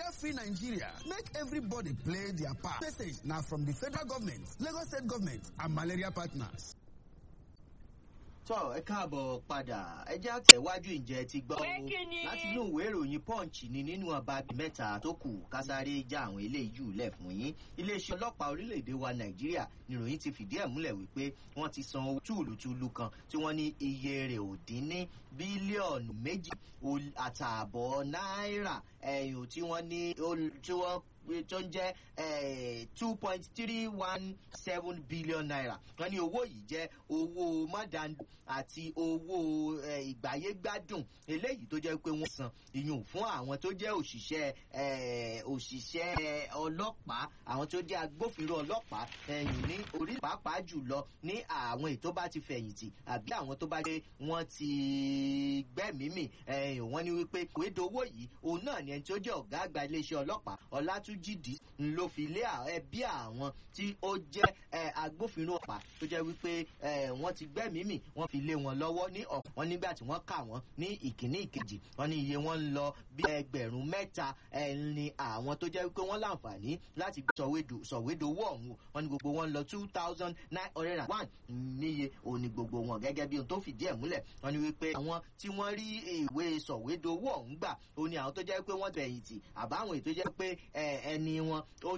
free nigeria make everybody play their part message na from di federal government lagos state government and malaria partners. tọ́ ẹ káàbọ̀ padà ẹ já tẹ̀wájú ìjẹ́ ti gbọ́ Pé kí ni? láti inú ìwé ìròyìn punch ni nínú ọba mẹ́ta tó kù kásáré já àwọn eléyìí jù lẹ̀ fún yín iléeṣẹ́ ọlọ́pàá orílẹ̀-èdè wa nàìjíríà nìròyìn ti fìdí ẹ̀ múlẹ̀ wípé wọ́n ti san owó túùlùtúùlù kan tí wọ́n ní iye rẹ̀ ò dín ní bílíọ̀nù méjì ó- àtààbọ̀ náírà ẹ̀yìn tí wọ́n ní ó- tí wọ́n tó ń jẹ́ two point three one seven billion naira wọ́n ní owó yìí jẹ́ owó mọ́dàndù àti owó eh, ìgbáyégbádùn eléyìí tó jẹ́ pé wọ́n san ìyún fún àwọn tó jẹ́ òṣìṣẹ́ eh, òṣìṣẹ́ ọlọ́pàá àwọn tó jẹ́ agbófinró ọlọ́pàá ẹ̀yìn ní orí pàápàá jùlọ ní àwọn èyí tó bá ti fẹ̀yìntì àbí àwọn tó bá dé wọ́n ti gbẹ́mìímì ẹ̀yìn wọ́n ní wípé ìwédowó yìí òun náà ni ẹni tó jẹ́ ọ̀gá àgbà iléeṣẹ́ ọlọ́pàá ọlátúnjìdí ló fi lé à- ẹbí àwọn tí ó jẹ́ eh, agbófinró ọ̀pá tó jẹ́ wípé eh, wọ́n ti gbẹ́mìímì wọ́n fi lé wọn lọ́wọ́ ní ọ̀pọ̀ wọn nígbà tí wọ́n kà wọ́n ní ìkíní ìkejì wọ́n ní iye wọn ń lọ bí ẹgbẹ̀rún mẹ́ta eh, ni àwọn tó jẹ́ wípé wọ́n láǹfààní láti gbé sọ̀wédò- sọ̀wédowó ọ̀hún wọ́n ní gbogbo wọn ń lọ two thousand nine hundred and one níye òní gbogbo wọn gẹ́gẹ́ bí ohun tó fìdí ẹ̀ múlẹ̀ wọ́n ní wípé àwọn tí wọ́n rí ìwé sọ̀wédowó ọ̀hún gbà ó ní àwọn tó jẹ́ pé wọ́n fẹ̀yìntì àbáwọn èyí tó jẹ́ pé eh, ẹni wọn ó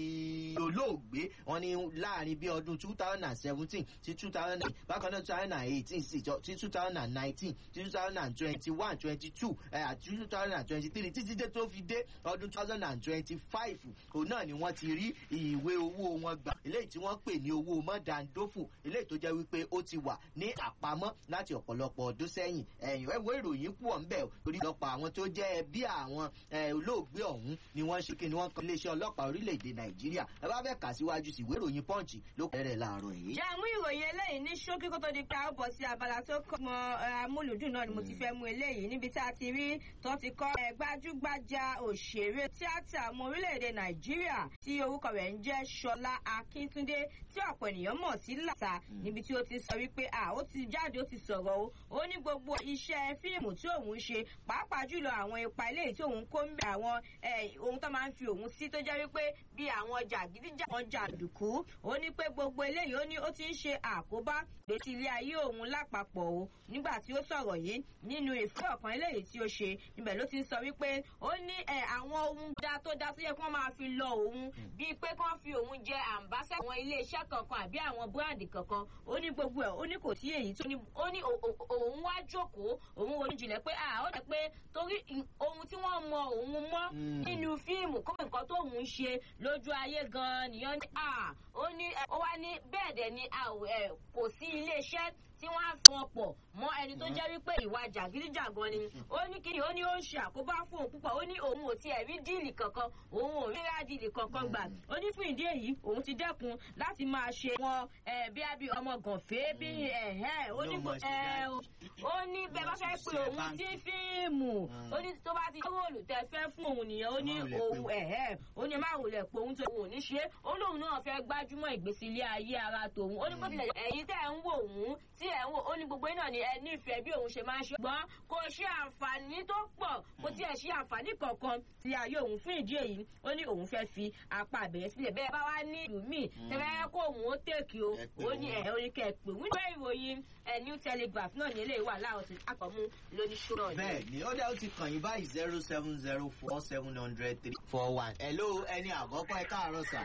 ti olóògbé wọn ní láàrin bí ọdún two thousand and seventeen sí two thousand and bákan náà two thousand and eighteen sí two thousand and nineteen sí two thousand and twenty-one twenty-two àti two thousand and twenty-three títí dé tó fi dé ọdún two thousand and twenty-five òun náà ni wọ́n ti rí ìwé owó wọn gbà eléyìí tí wọ́n pè ní owó mọ́dàndófò eléyìí tó jẹ́ wípé ó ti wà ní àpamọ́ láti ọ̀pọ̀lọpọ̀ ọdún sẹ́yìn ẹ̀yìn ẹ̀wọ́ ìròyìn pọ̀ ń bẹ̀ torí lọ́pọ̀ àwọn tó jẹ́ ẹbí àwọn eh, olóògbé ọ̀hún ni wọ́n ṣe kí ni wọ́n kọ́ iléeṣẹ́ ọlọ́pàá orílẹ̀-èdè nàìjíríà ẹ bá fẹ́ kà síwájú sí ìwé ìròyìn punch ló kẹ́rẹ̀ láàárọ̀ yìí. jẹ́ mú ìròyìn eléyìí ní ṣókí kó tó di pé a ó bọ̀ sí abala tó kọ́ mọ eh, amúlùdùn náà ni mo ti fẹ́ mú eléyìí níbi tí a ti rí tó ti kọ́ eh, gbajúgbajà òṣèré tíátà ọmọ orílẹ̀-èdè nàìjíríà tí orúkọ rẹ̀ ń jẹ́ ṣọlá akíntúndé tí ọ̀pọ̀ ènìyàn mọ̀ sí làtà níbi tí ó ti sọ wípé à ó ti jáde ó ti sọ̀rọ̀ o ó ní gbogbo iṣẹ́ fíìmù tí òun ń ṣe pàápàá jùlọ àwọn ipa eléyìí tí òun kó ń bẹ àwọn eh, ohun tó máa ń fi òun sí tó jẹ́ wípé bí àwọn jàgídíjà wọn jàǹdùkú ó ní pé gbogbo eléyìí ó ní ó ti ń ṣe àkóbá gbèsè ilé ayé òun lápapọ̀ o nígbà tí ó sọ̀rọ̀ yìí nínú ìfẹ́ ọ̀kan eléyìí tí ó ṣe níbẹ̀ ló ti ń sọ wípé ó ní ẹ̀ àwọn ohun dá tó dá tó yẹ kí wọ́n máa fi lọ òun bíi pé kí wọ́n fi òun jẹ àǹbáṣẹ́ àwọn iléeṣẹ́ kankan àbí àwọn búráǹdì kankan ó ní gbogbo ẹ̀ ó ní kò sí èyí tó ní ó ní ò- ò- òun wá jókòó òun ronú jinlẹ̀ pé à ó dẹ̀ pé torí ì- ohun tí wọ́n mọ òun mọ́ Mm. nínú fíìmù kó nǹkan tó òun ṣe lójú ayé gan-an nìyẹn ní à ó ní ẹ, ó wá ní bẹ́ẹ̀ dẹ̀ ni a ò ẹ, kò sí iléeṣẹ́ tí wọ́n á fún ọ pọ̀ mọ́ ẹni tó jẹ́ wípé ìwà jàgídíjàgan ni ó ní kí ni ó ní ó ń ṣe àkóbá fún òun púpọ̀ ó ní òun ò tiẹ̀ rí díìlì kankan òun ò rí rádììlì kankan gbà ó ní fún ìdí èyí òun ti dẹ́kun láti máa ṣe wọn ẹ, bí a bí ọmọ gànfẹ́ bí ẹ̀hẹ́ ó ní Ló mọ̀ kò- ṣe ẹ, dájú. ó ní bẹ́ẹ̀ bá fẹ́ pe Ṣe òun báńkì. sí fíìmù Mm. ó ní tó bá ti róòlù tẹ fẹ́ fún òun nìyẹn ó ní Má wulẹ̀ pé òun o. ẹ̀hẹ́ ó ní má wulẹ̀ pé òun tó òun ò ní ṣe é ó lóun náà fẹ́ gbájúmọ́ ìgbésí ilé ayé ara tòun ó ní bó tilẹ̀ ẹ̀yin tẹ́ ẹ̀ ń wò òun tí ẹ̀ ń wò ó ní gbogbo iná ni ẹ nífẹ̀ẹ́ bí òun ṣe máa ń ṣe gbọ́n kò ṣe àǹfààní tó pọ̀ kò tiẹ̀ ṣe àǹfààní kankan ti ayé òun fún ìdí èyí ó ní òun fẹ́ fi apá àbẹ̀yẹ sílẹ̀ bẹ́ẹ̀ bá wá ní ìlú míì tẹ́fẹ́ kó òun ó tèkì o Ẹ pè ó ní wọ́n. ẹ̀ ó ní kẹ́ ẹ pè wọ́n. ìwé ìròyìn ẹ̀ new telegraph náà ní eléyìí wà láwọn ti àkọ́mú lóníṣó náà ni. bẹ́ẹ̀ ni ó dẹ́ ó ti kàn yín báyìí zero seven zero four seven hundred three four one. hello ẹni àkọ́kọ́ ẹ káàárọ̀ sà.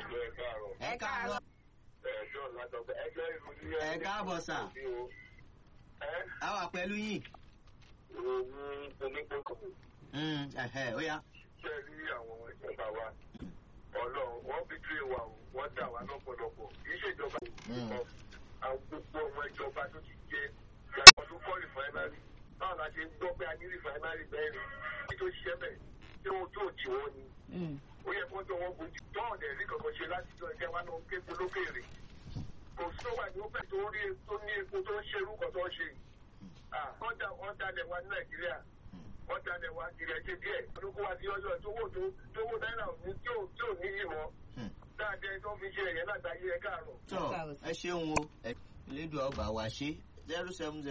ẹ káàárọ̀ ẹ káàbọ̀ sà. a wà pẹ̀lú yín. Mm, ẹ̀hẹ́, ó yá. ṣe rí àwọn ìjọba wa ọlọ́run wọ́n fi dúró wa o wọ́n dà wá lọ́pọ̀lọpọ̀ kì í ṣèjọba Mm. nìkan àwọn gbogbo ọmọ ìjọba tó ti jẹ ìyàtọ̀ tó kọ́ rìfáínárì báwo la ṣe ń gbọ́ pé a ní rìfáínárì mẹ́rin kí tó ṣiṣẹ́ bẹ̀ tí wọ́n tó jì wọ́n ni Mm. ó yẹ kó tó wọ́n bójú tọ́ọ̀ dẹ̀ rí kankan ṣe láti jọ ẹ̀jẹ̀ wa náà kéko lókèrè kò sí ọgbà ní ó fẹ́ tó rí tó ní epo tó ń ṣe irúkọ tó ń ṣe yìí. Ah, wọ́n da- wọ́n dalẹ̀ wa ní nàìjíríà wọ́n dalẹ̀ wa kiri ẹ̀jẹ̀ díẹ̀ olóko wa ti yọjọ́ tó wò tó tó wò náírà òní tí ò tí ò ní yìí mọ́ Hmm. dáadé tó fi ṣe ẹ̀yẹ lágbàáyé ẹ̀ káàárọ̀. tọ́ ẹ ṣeun o. ẹ- elédùn ọgbà wa ṣe zero seven zero.